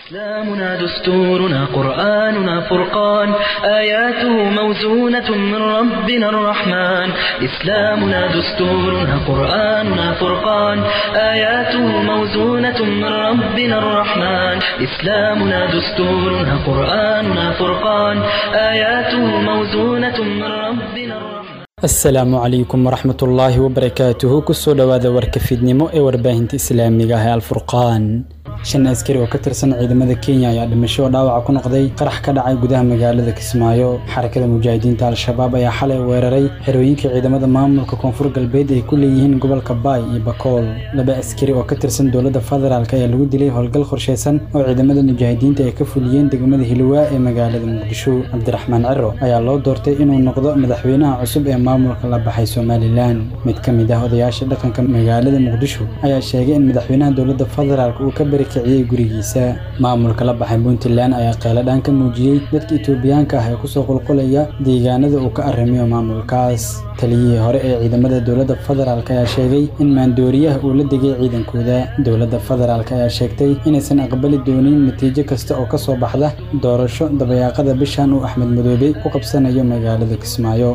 إسلامنا دستورنا قرآننا فرقان آياته موزونة من ربنا الرحمن إسلامنا دستورنا قرآننا فرقان آياته موزونة من ربنا الرحمن إسلامنا دستورنا قرآننا فرقان آياته موزونة من ربنا الرحمن asalaamu calaykum waraxmatullaahi wabarakaatuhu kusoo dhowaada warka fiidnimo ee warbaahinta islaamiga ah ee alfurqaan shan askari oo ka tirsan ciidamada kenya ayaa dhimasho oo dhaawaca ku noqday qarax ka dhacay gudaha magaalada kismaayo xarakada mujaahidiinta al-shabaab ayaa xalay weeraray xerooyinka ciidamada maamulka koonfur galbeed ay ku leeyihiin gobolka baay iyo bakool laba askari oo ka tirsan dowladda federaalk ayaa lagu dilay howlgal qorsheysan oo ciidamada mujaahidiinta ay ka fuliyeen degmada hilwaa ee magaalada muqdisho cabdiraxmaan ciro ayaa loo doortay inuu noqdo madaxweynaha cusub ee maamulka la baxay somalilan mid ka mid ah odayaasha dhaqanka magaalada muqdisho ayaa sheegay in madaxweynaha dowladda federaalk uu ka barikiciyey gurigiisa maamulka la baxay puntland ayaa qeeladhaan ka muujiyey dadka etoobiyaanka ah ee kusoo qulqulaya deegaanada uu ka arrimiyo maamulkaas taliyihii hore ee ciidamada dowladda federaalk ayaa sheegay in maandooriyaha uu la degay ciidankooda dowladda federaalk ayaa sheegtay inaysan aqbali doonin natiijo kasta oo ka soo baxda doorasho dabayaaqada bishan uu axmed madoobe ku qabsanayo magaalada kismaayo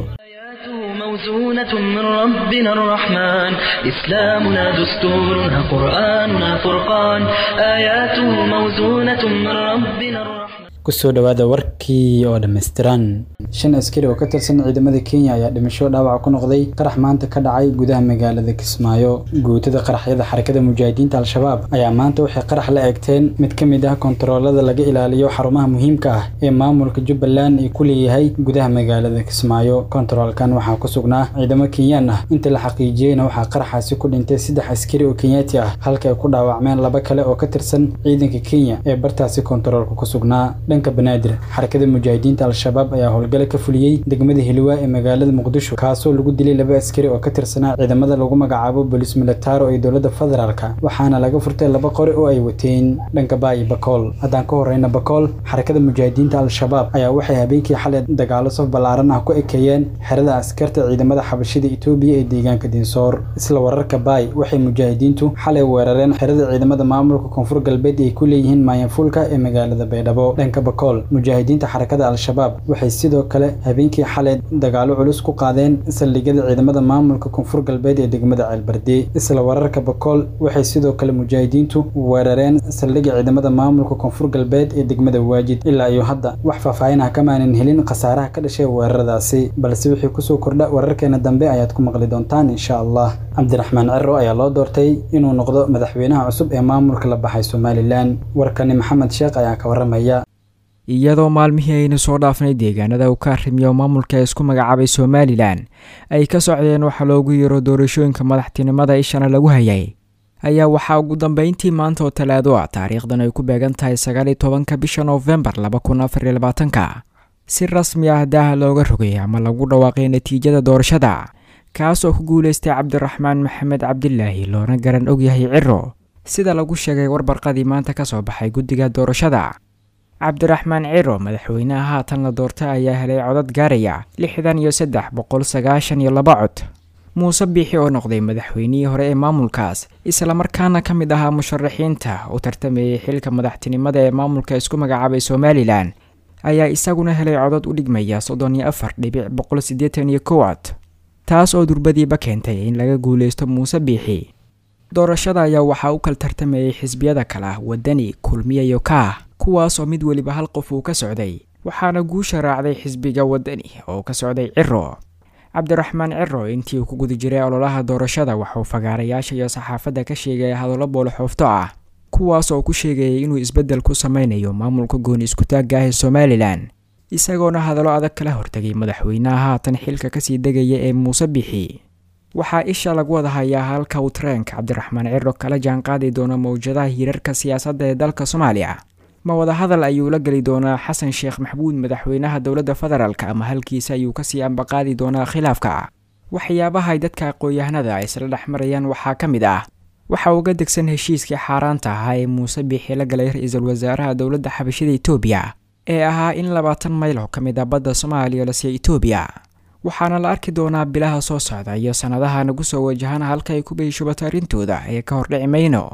موزونة من ربنا الرحمن إسلامنا دستورنا قرآننا فرقان آياته موزونة من ربنا الرحمن kusoo dhowaada warkii oo dhammaystiran shan askari oo ka tirsan ciidamada kenya ayaa dhimasho dhaawac ku noqday qarax maanta ka dhacay gudaha magaalada kismaayo guutada qaraxyada xarakada mujaahidiinta al-shabaab ayaa maanta waxay qarax la eegteen mid ka mid ah kontaroolada laga ilaaliyo xarumaha muhiimka ah ee maamulka jubbaland ay ku leeyahay gudaha magaalada kismaayo kontaroolkan waxaa ku sugnaa ciidamo kenyaan ah inta la xaqiijiyeyna waxaa qaraxaasi ku dhintay saddex askari oo kenyaati ah halka ay ku dhaawacmeen laba kale oo ka tirsan ciidanka kenya ee bartaasi kontaroolka ku sugnaa dhanka banaadir xarakada mujaahidiinta al-shabaab ayaa howlgale ka fuliyey degmada hilwaa ee magaalada muqdisho kaasoo lagu dilay laba askari oo ka tirsanaa ciidamada lagu magacaabo bolis militaro ee dowladda federaalk waxaana laga furtay laba qori oo ay wateen dhanka baayi bakool haddaan ka horeyna bakool xarakada mujaahidiinta al-shabaab ayaa waxay habeenkii xalay dagaalo saf ballaaran ah ku ekeeyeen xerada askarta ciidamada xabashida etoobiya ee deegaanka dinsoor isla wararka baay waxay mujaahidiintu xalay weerareen xerada ciidamada maamulka koonfur galbeed ay ku leeyihiin maayanfuulka ee magaalada baydhabo dhanka bakool mujaahidiinta xarakada al-shabaab waxay sidoo kale habeenkii xalay dagaalo culus ku qaadeen saldhigyada ciidamada maamulka koonfur galbeed ee degmada ceelbardey isla wararka bakool waxay sidoo kale mujaahidiintu weerareen saldhigga ciidamada maamulka koonfur galbeed ee degmada waajid ilaa iyo hadda wax faahfaahin ah kamaanan helin khasaaraha ka dhashay weeraradaasi balse wixii kusoo kordha wararkeena dambe ayaad ku maqli doontaan insha allah cabdiraxmaan ciro ayaa loo doortay inuu noqdo madaxweynaha cusub ee maamulka la baxay somalilan warkani maxamed sheekh ayaa ka waramaya iyadoo maalmihii aynu soo dhaafnay deegaanada uu ka arrimiyo maamulka ee isku magacaabay somalilan ay ka socdeen waxaa loogu yeero doorashooyinka madaxtinimada ishana lagu hayay ayaa waxaa ugu dambeyntii maanta oo talaado ah taariikhdan ay ku beegan tahay sagaaliyo tobanka bisha noofembar laba kun afariyo labaatanka si rasmi ah daaha looga rogay ama lagu dhawaaqay natiijada doorashada kaas oo ku guuleystay cabdiraxmaan maxamed cabdilaahi loona garan ogyahay ciro sida lagu sheegay warbarqadii maanta ka soo baxay guddiga doorashada cabdiraxmaan ciro madaxweynaha haatan la doortay ayaa helay codad gaaraya lixdan iyo saddex boqol sagaashan iyo laba cod muuse biixi oo noqday madaxweynihii hore ee maamulkaas islamarkaana ka mid ahaa musharaxiinta u tartamayay xilka madaxtinimada ee maamulka isku magacaabay somalilan ayaa isaguna helay codad u dhigmaya soddon iyo afar dhibic boqol siddeetan iyo kow cod taas oo durbadiiba keentay in laga guuleysto muuse biixi doorashada ayaa waxaa u kala tartamayay xisbiyada kale ah wadani kulmiya iyo kaah kuwaas oo mid weliba hal qof uu ka socday waxaana guusha raacday xisbiga wadani oo ka socday ciro cabdiraxmaan ciro intii uu ku guda jiray ololaha doorashada waxauu fagaarayaasha iyo saxaafadda ka sheegaya hadallo booloxoofto ah kuwaas oo ku sheegayay inuu isbeddel ku sameynayo maamulka gooni iskutaagga ah ee somalilan isagoona hadallo adag kala hortegay madaxweynaha haatan xilka kasii degaya ee muuse bixi waxaa isha lagu wada hayaa halka uu tareenka cabdiraxmaan ciro kala jaanqaadi doono mawjadaha hirarka siyaasadda ee dalka soomaaliya ma wadahadal ayuu la geli doonaa xasan sheekh maxamuud madaxweynaha dowladda federaalk ama halkiisa ayuu kasii ambaqaadi doonaa khilaafka waxyaabaha ay dadka aqoon-yahanada ay isla dhex marayaan waxaa ka mid ah waxa uga degsan heshiiskii xaaraanta ahaa ee muuse biixi la galay ra-iisul wasaaraha dowladda xabashida etoobiya ee ahaa in labaatan mayl oo ka mid ah badda soomaaliya la siiya etoobiya waxaana la arki doonaa bilaha soo socda iyo sannadaha nagu soo wajahan halka ay ku beyshubato arrintooda ee ka hordhici mayno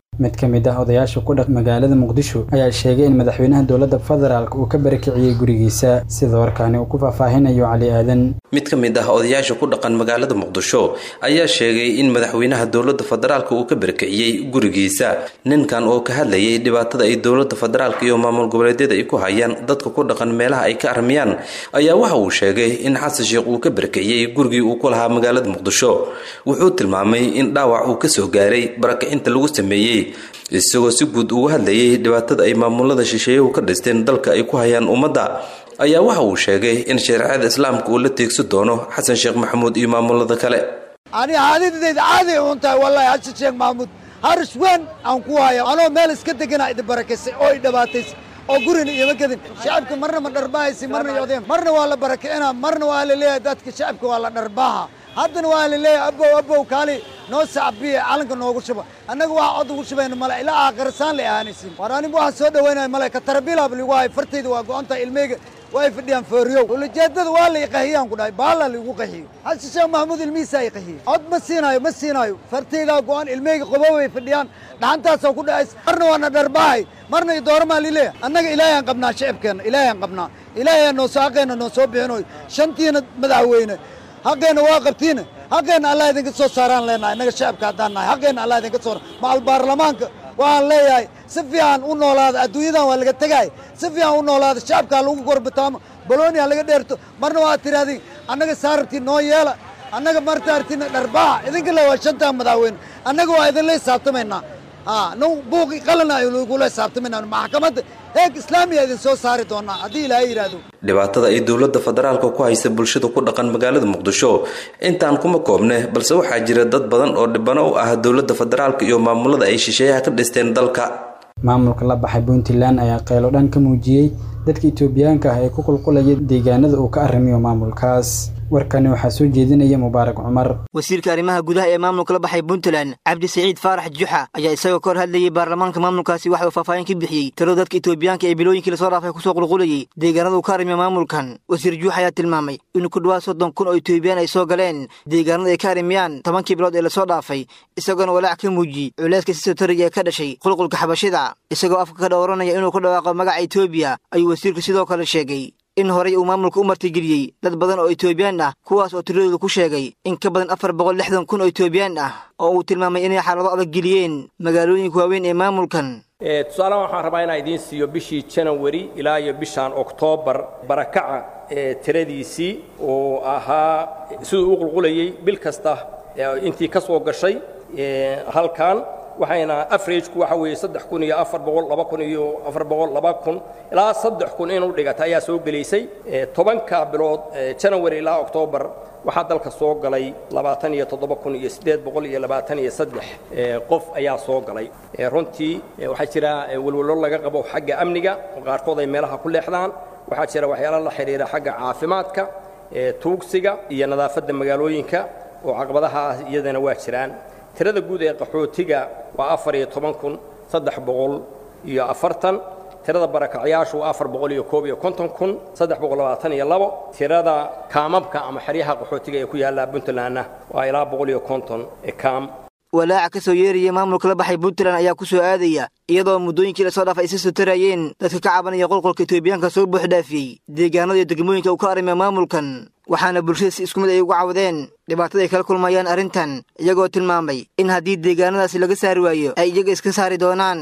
mid ka mid ah odayaasha ku dhaq magaalada muqdisho ayaa sheegay in madaxweynaha dowladda federaalk uu ka barakiciyey gurigiisa sida warkaani uu ku faahfaahinayo cali aadan mid ka mid ah odayaasha ku dhaqan magaalada muqdisho ayaa sheegay in madaxweynaha dowladda federaalk uu ka barakiciyey gurigiisa ninkan oo ka hadlayay dhibaatada ay dowladda federaalk iyo maamul goboleedyada ay ku hayaan dadka ku dhaqan meelaha ay ka armiyaan ayaa waxa uu sheegay in xasan sheekh uu ka barakiciyey gurigii uu ku lahaa magaalada muqdisho wuxuu tilmaamay in dhaawac uu kasoo gaaray barakicinta lagu sameeyey isagoo si guud uga hadlayay dhibaatada ay maamulada shisheeyuhu ka dhisteen dalka ay ku hayaan ummadda ayaa waxa uu sheegay in shareecada islaamka uu la teegsi doono xasan sheekh maxamuud iyo maamulada kale ani haadidayda caadi un tahay wallaahi xasan sheekh maxamuud harish weyn aan ku hayo anoo meel iska degana idi barakaysay oo i dhibaataysay oo gurina ioma gedin shacabka marna ma dharbahaysi marna yodeen marna waa la barakicina marna waa la leeyahay dadka shacabka waa la dharbaaha haddana waa la leeyahay abow abow kaali noo sacbiye calanka noogu shuba annaga waxa cod ugu shubayna male ilaa aakhirasaan la ahaanaysin war anigu waxaan soo dhawaynaya male ka tarabiilab ligu hayo fartayda waa go-antahay ilmeyga way fadhiyaan fooriyow ulajeedada waa la iqahiyaan ku dhahay baala laigu qahiyo xasan sheekh maxamuud ilmihiisaa iqahiye cod ma siinaayo ma siinaayo fartaydaa go-an ilmeyga qobo way fadhiyaan dhaxantaasaa ku dhacays marna waana dharbaahay marna idooramaa lileeya annaga ilaahayaan qabnaa shacibkeenna ilaahayaan qabnaa ilaahayaa noo soo haqeenna noo soo bixinoy shantiina madaxweyne haqeenna waa qabtiina haqeenna allah idinka soo saaraan leenahay innaga shacabka haddaan nahay haqeenna allah idinka soo macal baarlamaanka waxaan leeyahay si fiican u noolaada adduunyadan waa laga tegaay si fiican u noolaada shacabkaa lagu gorbataamo bolonia laga dheerto marna waa tirahdin annaga saarartii noo yeela annaga martaartina dharbaaxa idinka le waa shantaa madaxweyne annaga waa idinla hisaabtamaynaa nin buuqi qalana lagula hisaabtamayna maxkamadda heeg islaamiya idin soo saari doonaa haddii ilaahay yidhaahdo dhibaatada ay dowladda federaalka ku haysa bulshada ku dhaqan magaalada muqdisho intaan kuma koobne balse waxaa jira dad badan oo dhibano u ah dowladda federaalka iyo maamulada ay shisheeyaha ka dhisteen dalka maamulka la baxay puntland ayaa qeylo dhan ka muujiyey dadka itoobiyaanka ah ee ku qulqulaya deegaanada uu ka arrimiyo maamulkaas warkani waxaa soo jeedinaya mubaarak cumar wasiirka arrimaha gudaha ee maamulka la baxay puntland cabdi saciid faarax juxa ayaa isagoo ka hor hadlayey baarlamaanka maamulkaasi waxa uu faahfaahin ka bixiyey tiro dadka itoobiyaanka ee bilooyinkii lasoo dhaafay kusoo qulqulayey deegaanada uu ka arrimiyo maamulkan wasiir juux ayaa tilmaamay in ku dhawaad soddon kun oo itoobiyaan ay soo galeen deegaanada ay ka arrimiyaan tobankii bilood ee lasoo dhaafay isagoona walaac ka muujiyey culayska si sotoriga ee ka dhashay qulqulka xabashida isagoo afka ka dhowranaya inuu ku dhawaaqo magaca etoobiya ayuu wasiirku sidoo kale sheegay in horey uu maamulka u martigeliyey dad badan oo itoobiyaan ah kuwaas oo tiradooda ku sheegay in ka badan afar boqol lixdan kun oo itoobiyaan ah oo uu tilmaamay inay xaalado adag geliyeen magaalooyinka waaweyn ee maamulkan tusaalahan waxaan rabaa inaan idiin siiyo bishii janawari ilaa iyo bishaan oktoobar barakaca ee tiradiisii oo ahaa siduu u qulqulayey bil kasta intii ka soo gashay halkan waxayna averagku waxa weeye saddex kun iyo afar boqol laba kun iyo afar boqol laba kun ilaa saddex kun inuu dhigata ayaa soo gelaysay tobanka bilood janawari ilaa oktoobar waxaa dalka soo galay labaatan iyo toddoba kun iyo siddeed boqol iyo labaatan iyo saddex qof ayaa soo galay runtii waxaa jira welwelo laga qabo xagga amniga oo qaarkood ay meelaha ku leexdaan waxaa jira waxyaalo la xidhiira xagga caafimaadka tuugsiga iyo nadaafadda magaalooyinka oo caqabadaha iyadana waa jiraan tirada guud ee qaxootiga waa afar iyo toban kun saddex boqol iyo afartan tirada barakacyaashu waa afar boqol iyo koob iyo konton kun saddex boqol labaatan iyo labo tirada kaamabka ama xeryaha qaxootiga ee ku yaalla puntlandna waa ilaa boqol iyo konton kaam walaaca ka soo yeeraya maamulka la baxay puntland ayaa ku soo aadaya iyadoo muddooyinkii lasoo dhaafay ay si sotarayeen dadka ka cabanaya qolqolka itoobiyaanka soo buuxdhaafiyey deegaanada iyo degmooyinka uu ka arrimiya maamulkan waxaana bulshada si isku mid ay uga cawdeen dhibaatada ay kala kulmayaan arrintan iyagoo tilmaamay in haddii deegaanadaasi laga saari waayo ay iyaga iska saari doonaan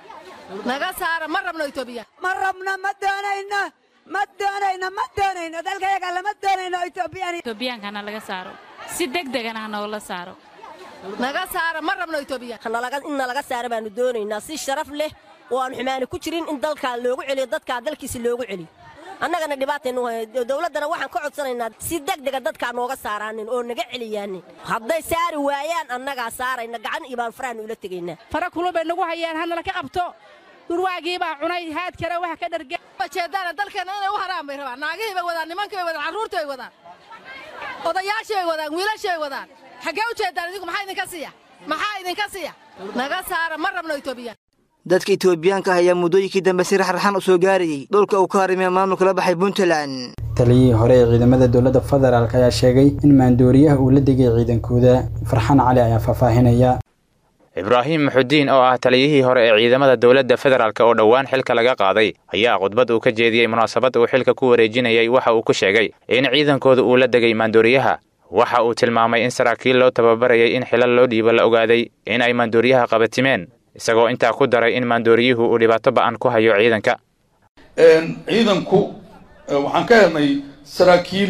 naga saara ma rabno itoobiya ma rabno ma doonayno ma doonayno ma doonayno dalkayaga lama doonayno itoobiyaan itoobiyankana laga saaro si degdegana ha noola saaro naga saara ma rabno itoobiya in nalaga saara baanu doonaynaa si sharaf leh oo aan xumaani ku jirin in dalkaa loogu celiyo dadkaa dalkiisi loogu celiyo annagana dhibaataynu dowladdana waxaan ka codsanaynaa si degdega dadkaa nooga saaraanin oo naga celiyaanin hadday saari waayaan annagaa saarayna gacan iyo baan farahan ula tegaynaa fara kulun bay nagu hayaan hanala ka qabto durwaagii baa cunay haad kale waxa ka dharge jeedaana dalkeenna inay u haraan bay rabaan naagihii bay wadaan nimankii bay wadaan carruurtii bay wadaan odayaashii bay wadaan wiilashii bay wadaan xaggee u jeedaan idinku maxaa idinka siiya maxaa idinka siiya naga saara ma rabno itoobiya dadka itoobiyaanka ah ayaa muddooyinkii dambe si raxraxan u soo gaarayey dhulka uu ka harimiya maamulka la baxay puntland taliyihii hore ee ciidamada dowladda federaalk ayaa sheegay in maandooriyaha uu la degay ciidankooda farxaan cali ayaa faahfaahinaya ibraahim muxudiin oo ah taliyihii hore ee ciidamada dowladda federaalk oo dhowaan xilka laga qaaday ayaa khudbad uu ka jeediyey munaasabad uu xilka ku wareejinayay waxa uu ku sheegay in ciidankooda uu la degay maandooriyaha waxa uu tilmaamay in saraakiil loo tababarayay in xilal loo dhiibo la ogaaday in ay maandooriyaha qabatimeen isagoo intaa ku daray in maandooriyuhu uu dhibaato ba'an ku hayo ciidanka ciidanku waxaan ka helnay saraakiil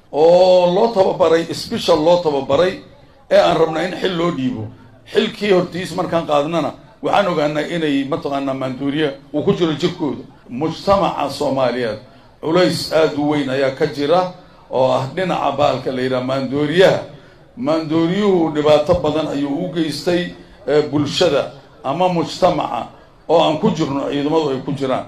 oo loo tababaray sbeshal loo tababaray ee aan rabnaa in xil loo dhiibo xilkii hortiis markaan qaadnana waxaan ogaanaa inay mataqaanaa maandooriya uu ku jiro jirkooda mujtamaca soomaaliyeed culays aada u weyn ayaa ka jira oo ah dhinaca baalka la yidhaha maandooriyaha maandooriyuhu dhibaato badan ayuu u geystay bulshada ama mujtamaca oo aan ku jirno ciidamadu ay ku jiraan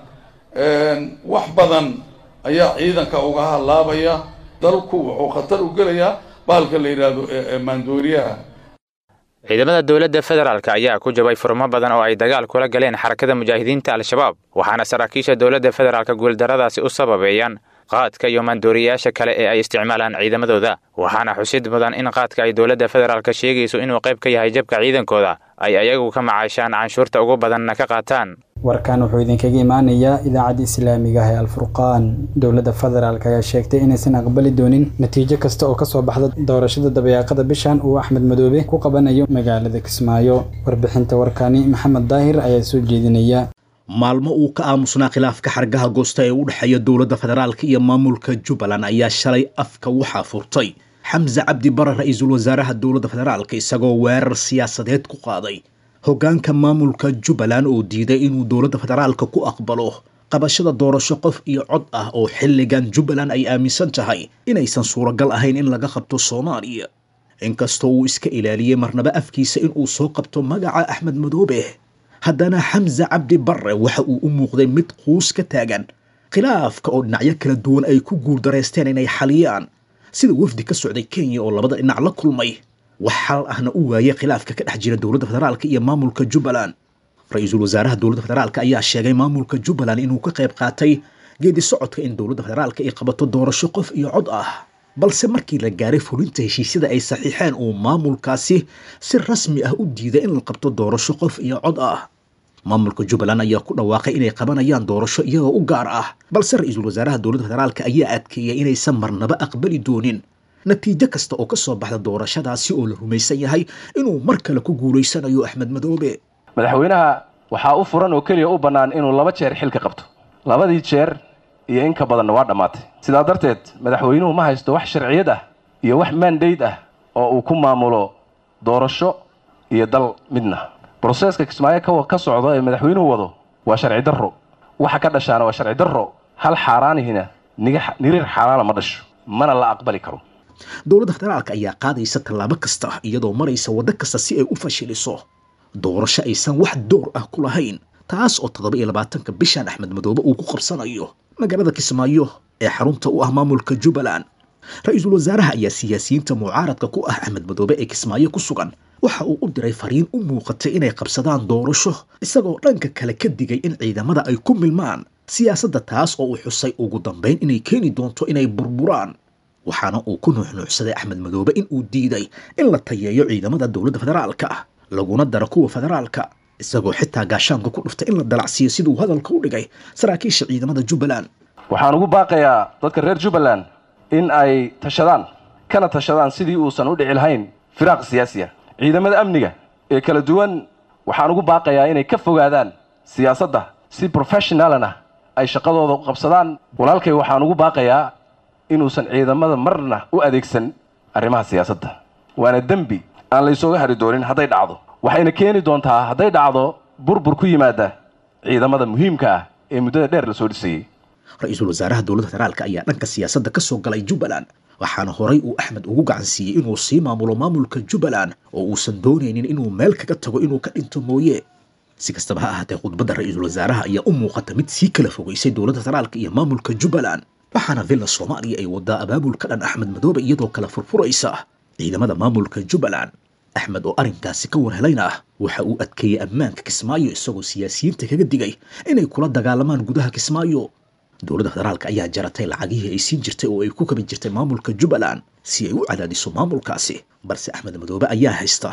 wax badan ayaa ciidanka uga halaabaya dalku wuxuu khatar u gelayaa baalka la yidhaahdo maandooriyaha ciidamada dowladda federaalk ayaa ku jabay furmo badan oo ay dagaal kula galeen xarakada mujaahidiinta al-shabaab waxaana saraakiisha dowladda federaalk guuldarradaasi u sababeeyaan qaadka iyo maandooriyayaasha kale ee ay isticmaalaan ciidamadooda waxaana xusid mudan in qaadka ay dowladda federaalk sheegayso inuu qayb ka yahay jabka ciidankooda ay ayagu ka macaashaan canshuurta ugu badanna ka qaataan warkan wuxuu idinkaga imaanayaa idaacadda islaamiga ah ee alfurqaan dowladda federaalk ayaa sheegtay inaysan aqbali doonin natiijo kasta oo kasoo baxda doorashada dabayaaqada bishan uu axmed madoobe ku qabanayo magaalada kismaayo warbixinta warkani maxamed daahir ayaa soo jeedinaya maalmo uu ka aamusnaa khilaafka xargaha goosta ee u dhexeeya dowladda federaalka iyo maamulka jubbaland ayaa shalay afka waxaa furtay xamse cabdi bare ra-iisul wasaaraha dowladda federaalka isagoo weerar siyaasadeed ku qaaday hoggaanka maamulka jubbaland oo diiday inuu dowladda federaalka ku aqbalo qabashada doorasho qof iyo cod ah oo xilligan jubbaland ay aaminsan tahay inaysan suuragal ahayn in laga qabto soomaaliya inkastoo uu iska ilaaliyey marnaba afkiisa inuu soo qabto magaca axmed madoobe haddana xamse cabdi bare waxa uu u muuqday mid quus ka taagan khilaafka oo dhinacyo kala duwan ay ku guuldareysteen inay xaliyaan sida wafdi ka socday kenya oo labada dhinac la kulmay wax xal ahna u waayay khilaafka ka dhex jira dowladda federaalka iyo maamulka jubbaland ra-iisul wasaaraha dowladda federaalka ayaa sheegay maamulka jubbaland inuu ka qayb qaatay geedi socodka in dowladda federaalka ay qabato doorasho qof iyo cod ah balse markii la gaaray fulinta heshiisyada ay saxiixeen uu maamulkaasi si rasmi ah u diiday in la qabto doorasho qof iyo cod ah maamulka jubbaland ayaa ku dhawaaqay inay qabanayaan doorasho iyagoo u gaar ah balse ra-iisul wasaaraha dowladda federaalka ayaa adkeeyay inaysan marnaba aqbali doonin natiijo kasta oo ka soo baxda doorashadaasi oo la rumaysan yahay inuu mar kale ku guulaysanayo axmed madoobe madaxweynaha waxaa u furan oo keliya u bannaan inuu laba jeer xilka qabto labadii jeer iyo in ka badanna waa dhammaatay sidaa darteed madaxweynuhu ma haysto wax sharciyad ah iyo wax maandayd ah oo uu ku maamulo doorasho iyo dal midna broseeska kismaayo ka socdo ee madaxweynuhu wado waa sharci darro waxa ka dhashaana waa sharci darro hal xaaraanihina niriir xaaraana ma dhasho mana la aqbali karo dowladda federaalka ayaa qaadaysa tallaabo kasta iyadoo maraysa waddo kasta si ay u fashiliso doorasho aysan wax door ah ku lahayn taas oo toddoba iyo labaatanka bishan axmed madoobe uu ku qabsanayo magaalada kismaayo ee xarunta u ah maamulka jubbaland ra-iisul wasaaraha ayaa siyaasiyiinta mucaaradka ku ah axmed madoobe ee kismaayo ku sugan waxa uu u diray fariin u muuqatay inay qabsadaan doorasho isagoo dhanka kale ka digay in ciidamada ay ku milmaan siyaasadda taas oo uu xusay ugu dambayn inay keeni doonto inay burburaan waxaana uu ku nuuxnuuxsaday axmed madoobe in uu diiday in la tayeeyo ciidamada dowladda federaalka ah laguna daro kuwa federaalka isagoo xitaa gaashaanka ku dhuftay in la dalacsiiyo siduu hadalka u dhigay saraakiisha ciidamada jubbaland waxaan ugu baaqayaa dadka reer jubbaland in ay tashadaan kana tashadaan sidii uusan u dhici lahayn firaaq siyaasiya ciidamada amniga ee kala duwan waxaan ugu baaqayaa inay ka fogaadaan siyaasadda si professionalana ay shaqadooda u qabsadaan walaalkay waxaan ugu baaqayaa inuusan ciidamada marna u adeegsan arrimaha siyaasadda waana dembi aan laysooga hari doonin hadday dhacdo waxayna keeni doontaa hadday dhacdo burbur ku yimaada ciidamada muhiimka ah ee muddada dheer la soo dhisayey ra-iisul wasaaraha dowladda federaalka ayaa dhanka siyaasadda ka soo galay jubbaland waxaana horay uu axmed ugu gacan siiyey inuu sii maamulo maamulka jubbaland oo uusan doonaynin inuu meel kaga tago inuu ka dhinto mooye si kastaba ha ahaatee khudbadda ra-iisul wasaaraha ayaa u muuqata mid sii kala fogaysay dowladda federaalka iyo maamulka jubbaland waxaana villa soomaaliya ay wadaa abaabulka dhan axmed madoobe iyadoo kala furfuraysa ciidamada maamulka jubbaland axmed oo arrinkaasi ka warhelayna ah waxa uu adkeeyey ammaanka kismaayo isagoo siyaasiyiinta kaga digay inay kula dagaalamaan gudaha kismaayo dowladda federaalka ayaa jaratay lacagihii ay siin jirtay oo ay ku kabi jirtay maamulka jubbaland si ay u cadaadiso maamulkaasi balse axmed madoobe ayaa haysta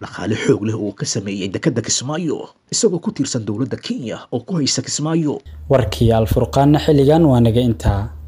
dhaqaale xoog leh oo ka sameeyey dekedda kismaayo isagoo ku tiirsan dowladda kenya oo ku haysa kismaayo warkii alfurqaanna xilligan waa naga intaa